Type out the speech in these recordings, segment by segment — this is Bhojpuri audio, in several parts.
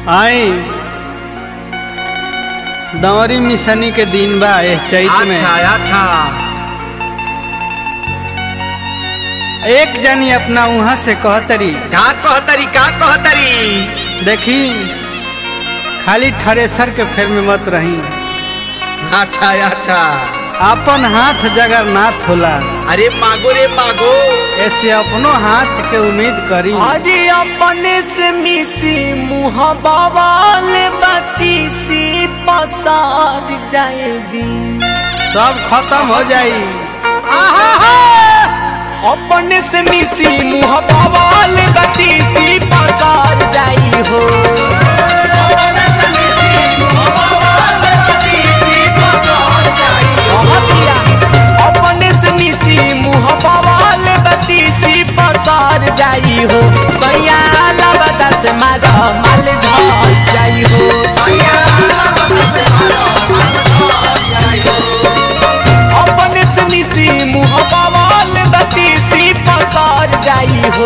आई दंवरी मिसनी के दिन बा एह चैत में अच्छा अच्छा एक जनी अपना वहां से कहतरी का कहतरी का कहतरी देखी खाली थ्रेसर के फेर में मत रही अच्छा अच्छा अपन हाथ जगन्नाथ होला अरे मागो रे मागो ऐसे अपनो हाथ के उम्मीद करी अरे अपने से मिसी मुँह बवाल बत्ती सी पसार जाएगी सब खत्म हो जाई अपने से मिसी मुँह बवाल बत्ती सी पसार जाई हो अपने से मिसी मुँह बवाल बत्ती सी पसार जाई हो सैया लबदा से मारा माल धर जाई हो अपने से मिसी मुँह बवाल बत्ती सी पसार जाई हो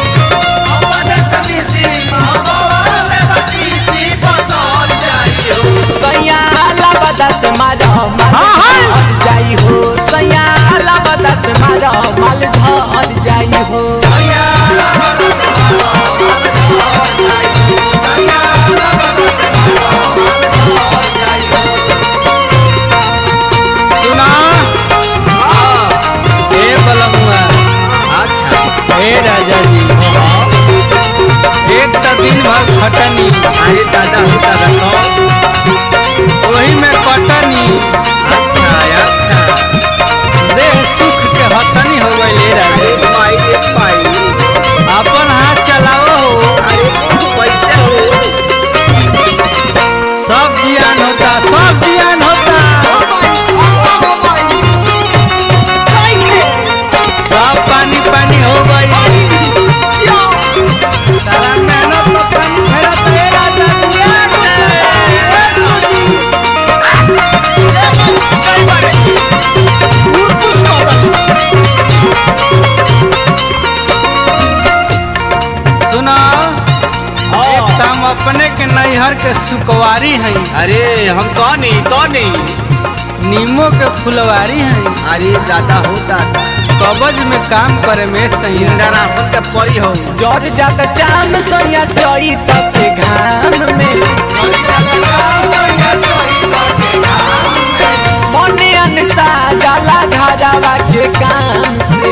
सैया लबदा से मारा माल धर जाई हो सैया लबदा से मारा माल धर जाई हो सुना ए बलमुआ अच्छा ए राजा जी एक तो दिन भर खटनी अरे दादा हो दादा तो वही में कटनी अच्छा अच्छा देह सुख के हतनी हो गई ले राजा अरे पाई रे पाई अपन हाथ चलाओ हो अरे पैसे हो सब जियान होता सब जियान होता सब पानी पानी हो गई सारा मेहनत तो पानी फेरा तेरा सुना एक तो हम अपने के नैहर के सुकवारी हैं अरे हम कौन नहीं कौन नहीं नीमो के फुलवारी हैं अरे दादा हो दादा कबज में काम करे में सही इंदिरा राशन का परी हो जर जात जाम सोया चोई तक घाम में मने अनसा जाला घाजावा के काम से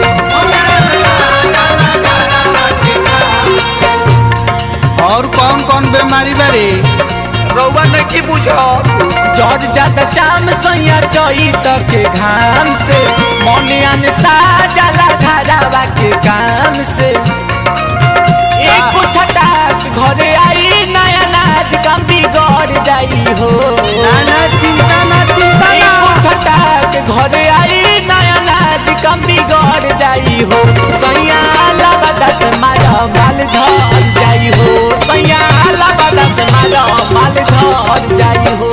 और कौन कौन बीमारी बारे रउआ नहीं बुझो जर जात जाम सोया चोई तक घाम से मने अनसा जाला घाजावा के काम से एक छटाक घरे आई नया नाच कम बिगड़ जाई हो ना ना चिंता ना चिंता ना छटाक घरे आई नया नाच कम बिगड़ जाई हो सैया लबदा से मारा माल धर जाई हो सैया लबदा से मारा माल धर जाई हो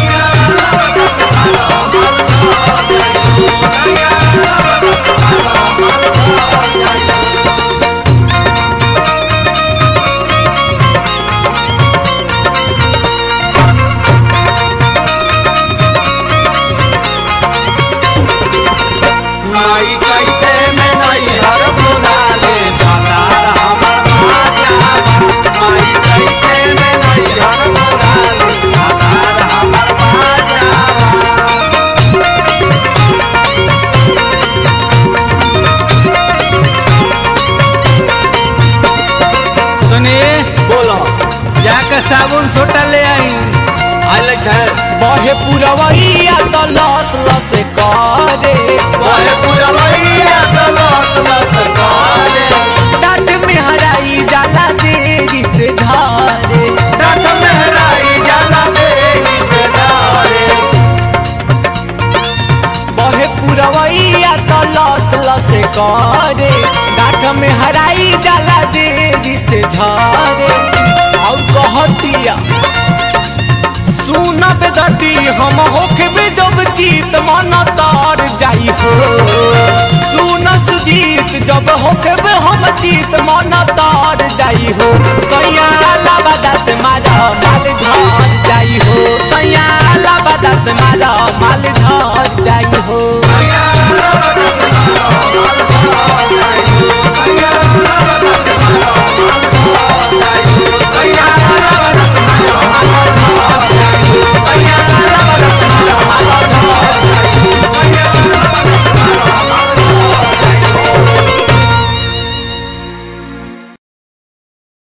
नाई कैसे में नहीं हर बुला ले दादा हमार राजा नाई कैसे में नहीं हर बुला ले दादा हमार राजा सुनिए बोलो जाकर साबुन छोटा ले आई आले घर बहे पुरवैया तो लस लस करे वाहे पूरा भैया तो लस लस करे डाट में हराई जाला देरी से धारे डाठ मेहराई जाला देवी से डारे बहे पुरवैया तो लस लस करे डाट में हराई जाला देरी से झारे और कहतिया सुन बेदती हम होखे जब जीत मन तार जाई हो सुन सुजीत जब होखे हम जीत मन तार जाई हो सैया लाबा दस हमारा